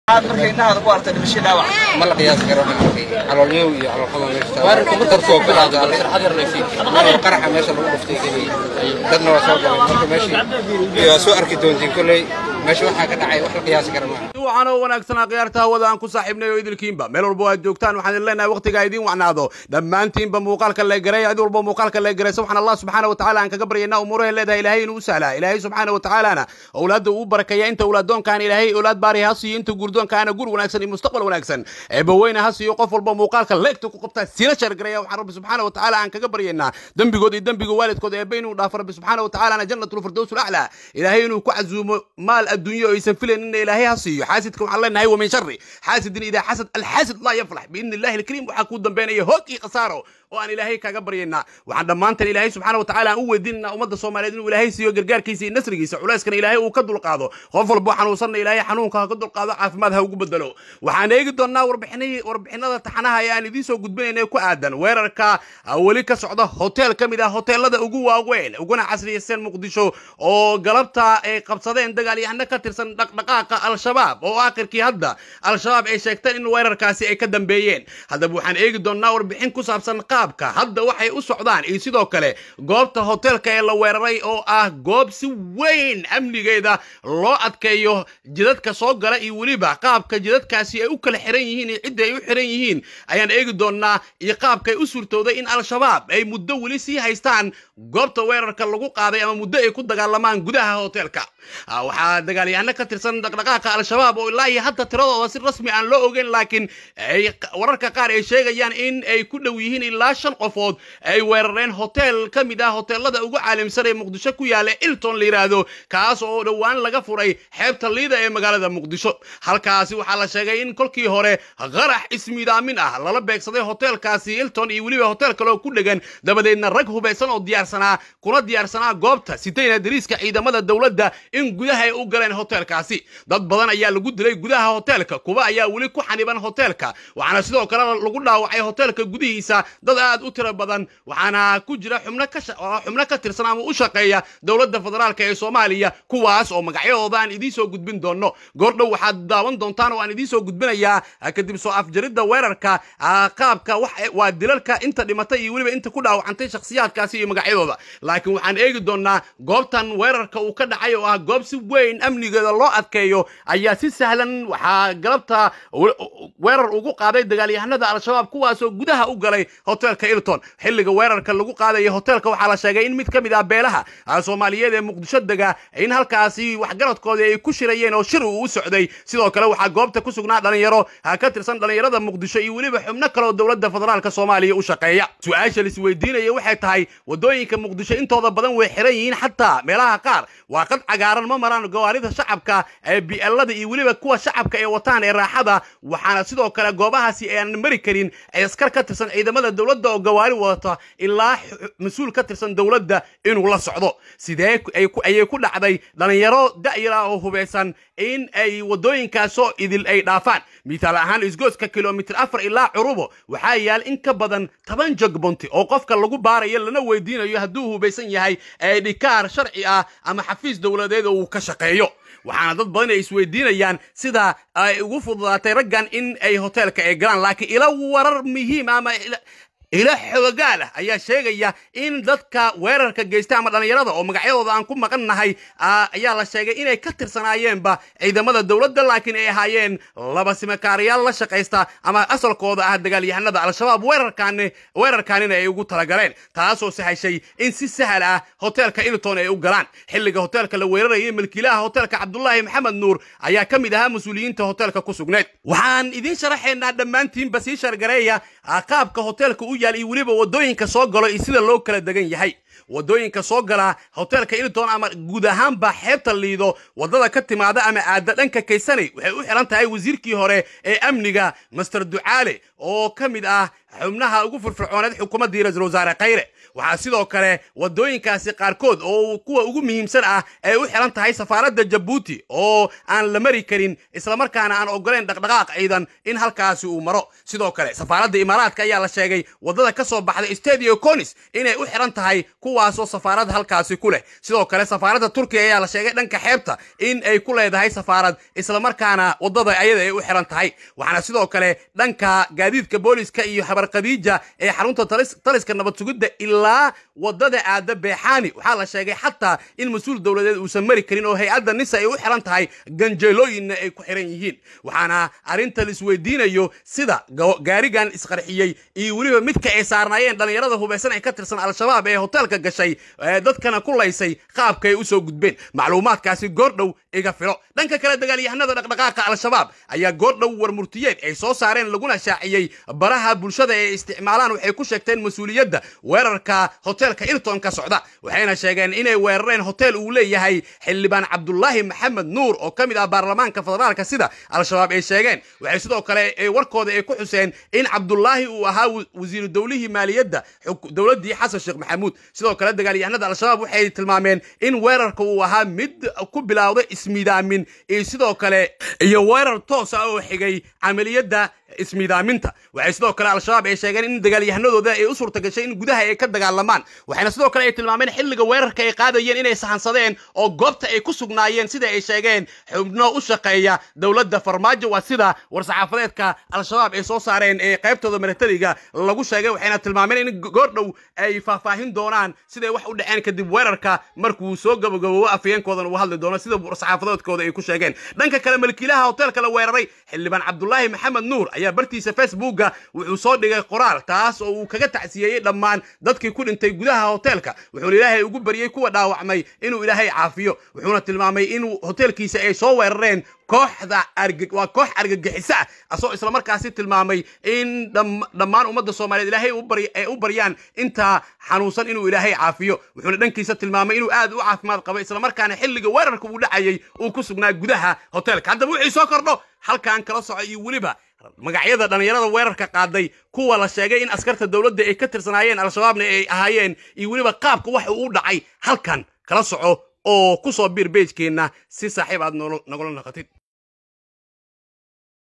aad markay indhahaada ku artay dhimasho dhaawac ma la qiyaasi karo waxaan arkay caloolyow iyo caloolxuma meesha taal dartoo bilaada qaraxa meesha lagu dhuftay keliya dadna waa soo galay marka meeshii waa soo arki doontiin kolley meesha waxaa ka dhacay wax la qiyaasi kara maaha waxaan oo wanaagsanaa khiyaarta hawada aan ku saaxiibnay oo idilkiinba meel walba aad joogtaan waxaan idin leenahay waqtigaa idiin wacnaado dhammaantiinba muuqaalka la garay cid walba muuqaalka la garaysa waxaan allah subxaana wa tacaala aan kaga baryaynaa umuuraha leedahay ilaahay inuu u sahlaa ilaahay subxaana wa tacaalana owlaadda uu barakeeya inta owlaadoonkaan ilaahay owlaad baari ha siiyo inta guurdoonkaana gur wanaagsan iyo mustaqbal wanaagsan eebbaweyne ha siiyo qof walba muuqaalka leegta ku qabtaa sina shargaraya waxaan rabbi subxaana wa tacaala aan kaga baryaynaa dembigood iyo dembiga waalidkood eebbe inuu dhaafo rabbi subxaana wa tacaalana jannatul firdaws ulaclaa ilaahay inuu ku casuumo maal adduunyo oo aysan filaynin ilaahay ha siiyo xaasidka waxaan leenahay wa min shari xaasidin idaa xasad alxaasid laa yaflax biidni illahi alkariim waxaa kuu dambeynaya hoog iyo khasaaro oo aan ilaahay kaga baryaynaa waxaan dhammaantan ilaahay subxaana wa tacala aan u weydiinanaa ummadda soomaaliyeed inuu ilaahay siiyo gargaarkiisa iyo nasrigiisa culeyskana ilaahay uu ka dulqaado qof walbo xanuunsanna ilaahay xanuunka ha ka dulqaado caafimaad ha ugu bedelo waxaan eegi doonnaa warbixinada taxanaha ee aan idiin soo gudbinayna ku aadan weerarka weli ka socda hotel ka mid ah hoteelada ugu waaweyn uguna casriyaysan muqdisho oo galabta ay qabsadeen dagaalyahano ka tirsan dhaqdhaqaaqa al-shabaab oo aakhirkii hadda al-shabaab ay sheegteen in weerarkaasi ay ka dambeeyeen haddaba waxaan eegi doonnaa warbixin ku saabsan qaabka hadda waxay u socdaan iyo sidoo kale goobta hoteelka ee la weeraray oo ah goob si weyn amnigeeda loo adkeeyo jidadka soo gala iyo weliba qaabka jidadkaasi ay u kala xiran yihiin iyo cidda ay u xiran yihiin ayaan eegi doonnaa iyo qaabkay u suurtooday in al-shabaab ay muddo weli sii haystaan goobta weerarka lagu qaaday ama muddo ay ku dagaalamaan gudaha hoteelka waxaa dagaalyahano ka tirsan dhaqdhaqaaqa al-shabaab oo ilaa iyo hadda tiradooda si rasmi aan loo ogeyn laakiin ay wararka qaar ay sheegayaan in ay ku dhow yihiin ilaa shan qofood ay weerareen hotel ka mid ah hoteelada ugu caalimsan ee muqdisho ku yaala ilton la yidhaahdo kaas oo dhowaan laga furay xeebta liida ee magaalada muqdisho halkaasi waxaa la sheegay in kolkii hore qarax ismiidaamin ah lala beegsaday hoteelkaasi ilton iyo weliba hotel kale oo ku dhegan dabadeedna rag hubaysan oo diyaarsanaa kuna diyaarsanaa goobta sitayna dariiska ciidamada dowladda in gudaha ay u galeen hoteelkaasi dad badan ayaa lagu dilay gudaha hoteelka kuwa ayaa weli ku xaniban hoteelka waxaana sidoo kale lagu dhaawacay hoteelka gudihiisa dad aad u tiro badan waxaana ku jira xubno ka xubno ka tirsan ama u shaqeeya dowladda federaalk ee soomaaliya kuwaas oo magacyadooda aan idiin soo gudbin doono goordhow waxaad daawan doontaan oo aan idiin soo gudbinayaa kadib soo afjaridda weerarka qaabka waa dilalka inta dhimatay iyo weliba inta ku dhaawacantay shakhsiyaadkaasi iyo magacyadooda laakiin waxaan eegi doonaa goobtan weerarka uu ka dhacay oo ah goob si weyn amnigeeda loo adkeeyo ayaa si sahlan waxaa galabta weerar ugu qaaday dagaalyahanada al-shabaab kuwaasoo gudaha u galay hoteelka ilton xilliga weerarka lagu qaadaya hoteelka waxaa la sheegay in mid ka mid ah beelaha soomaaliyeed ee muqdisho dega in halkaasi waxgaradkoodii ay ku shirayeen oo shir uu u socday sidoo kale waxaa goobta ku sugnaa dhalinyaro ka tirsan dhalinyarada muqdisho iyo weliba xubno kaleoo dowladda federaalk soomaaliya u shaqeeya su-aasha laisweydiinaya waxay tahay wadooyinka muqdisho intooda badan way xiran yihiin xataa meelaha qaar waa qad cagaaran ma maraan gawaarida shacabka ee bi'elada iyo weliba kuwa shacabka ee wataan ee raaxada waxaana sidoo kale goobahaasi aan mari karin askar ka tirsan ciidamada dowladda oo gawaari wadata ilaa mas-uul ka tirsan dowladda inuu la socdo sidee ayay ku dhacday dhalinyaro da'yara oo hubaysan in ay wadooyinkaasoo idil ay dhaafaan mithaal ahaan isgooska kilomitir afar ilaa curubo waxaa yaal in ka badan toban jogbonti oo qofka lagu baarayo lana weydiinayo hadduu hubaysan yahay ee dhikaar sharci ah ama xafiis dowladeed oo uu ka shaqeeyo waxaana dad badan ay isweydiinayaan sida ay ugu fududaatay raggan in ay hoteelka ay galaan laakiin ila warar muhiim ama ilo xoogaal ah ayaa sheegaya in dadka weerarka geysta ama dhallinyarada oo magacyadooda aan ku maqan nahay ayaa la sheegay inay ka tirsanaayeenba ciidamada dowladda laakiin ay ahaayeen laba simakaarayaal la shaqaysta ama asalkooda ah dagaalyahanada al-shabaab weerarkaani weerarkaanina ay ugu talagaleen taasoo sahashay in si sahal ah hoteelka ilton ay u galaan xilliga hoteelka la weerarayay milkiilaha hoteelka cabdulaahi maxamed nuur ayaa ka mid ahaa mas-uuliyiinta hoteelka ku sugneed waxaan idiin sharaxaynaa dhammaantiinba sii shargareeya qaabka hoteelka u yaal iyo weliba wadooyinka soo galo iyo sida loo kala degan yahay wadooyinka soo gala hoteelka ilton ama guud ahaanba xeebta liido wadada ka timaada ama aada dhanka kaysanay waxay u xiran tahay wasiirkii hore ee amniga master ducaale oo ka mid ah xubnaha ugu firfircooneed xukuumaddii ra-iisul wasaare khayre waxaa sidoo kale wadooyinkaasi qaarkood oo kuwa ugu muhiimsan ah ay u xiran tahay safaaradda jabuuti oo aan la mari karin islamarkaana aan ogoleyn dhaqdhaqaaq ciidan in halkaasi uu maro sidoo kale safaaradda imaaraadka ayaa la sheegay wadada ka soo baxday stadio conis inay u xiran tahay kuwaasoo safaarad halkaasi ku leh sidoo kale safaaradda turkiya ayaa la sheegay dhanka xeebta in ay ku leedahay safaarad islamarkaana waddada ayada ay u xiran tahay waxaana sidoo kale dhanka gaadiidka booliska iyo habar khadiija ee xarunta taliska nabad sugidda ilaa waddada aada beexaani waxaa la sheegay xataa in mas-uul dowladeed uusan mari karin oo hay-adda nisa ay u xiran tahay ganjeelooyinna ay ku xiran yihiin waxaana arrinta la isweydiinayo sida gaarigan isqarxiyey iyo weliba midka ay saarnaayeen dhallinyarada hubaysan ee ka tirsan al-shabaab ee hoteelka gashay dadkana ku laysay qaabka ay usoo gudbeen macluumaadkaasi goordhow iga filo dhanka kale dagaalyahanada dhaqdhaqaaqa al-shabaab ayaa goordhow warmurtiyeed ay soo saareen laguna shaaciyey baraha bulshada ee isticmaalaan waxay ku sheegteen mas-uuliyadda weerarka hoteelka ilton ka socda waxayna sheegeen inay weerareen hotel uu leeyahay xildhibaan cabdulaahi maxamed nuur oo ka mid ah baarlamaanka federaalka sida al-shabaab ay sheegeen waxay sidoo kale warkooda ay ku xuseen in cabdulaahi uu ahaa wasiiru dowlihii maaliyadda dowladdii xasan sheekh maxamuud sidoo kale dagaalyahanada al-shabaab waxay tilmaameen in weerarka uu ahaa mid ku bilowday ismiidaamin iyo sidoo kale iyo weerar toos ah oo xigay camaliyadda ismiidaaminta waxay sidoo kale al-shabaab ay sheegeen in dagaalyahanadooda ay u suurta gashay in gudaha ay ka dagaalamaan waxayna sidoo kale ay tilmaameen xilliga weerarka ay qaadayeen inay sahansadeen oo goobta ay ku sugnaayeen sida ay sheegeen xubno u shaqeeya dowladda farmaajo waa sida war-saxaafadeedka al-shabaab ay soo saareen ee qaybtooda milatariga lagu sheegay waxayna tilmaameen in goordhow ay faahfaahin doonaan siday wax u dhaceen kadib weerarka markuu soo gabagaboobo afayeenkoodan uu hadli doono sida war-saxaafadeedkooda ay ku sheegeen dhanka kale malkiilaha hoteelka la weeraray xildhibaan cabdulaahi maxamed nuur ayaa bartiisa facebooka wuxuu soo dhigay qoraal taas oo uu kaga tacsiyeeyey dhammaan dadkii ku dhintay gudaha hoteelka wuxuuna ilaahay ugu baryey kuwa dhaawacmay inuu ilaahay caafiyo wuxuuna tilmaamay in hoteelkiisa ay soo weerareen kooxda waa koox argagixisa ah asagoo islamarkaasi tilmaamay in dhammaan ummadda soomaaliyeed ilaahay ay u baryaan intaa xanuunsan inuu ilaahay caafiyo wuxuuna dhankiisa tilmaamay inuu aad u caafimaad qabo islamarkaana xilliga weerarka uu dhacayay uu ku sugnaa gudaha hoteelka haddaba wixii soo kordho halkan kala soco iyo weliba magacyada dhallinyarada weerarka qaaday kuwa la sheegay in askarta dowladda ay ka tirsanaayeen al-shabaabna ay ahaayeen iyo weliba qaabka waxa uu u dhacay halkan kala soco oo ku soo biir beejkeenna si saaxiib aad nogula naqatid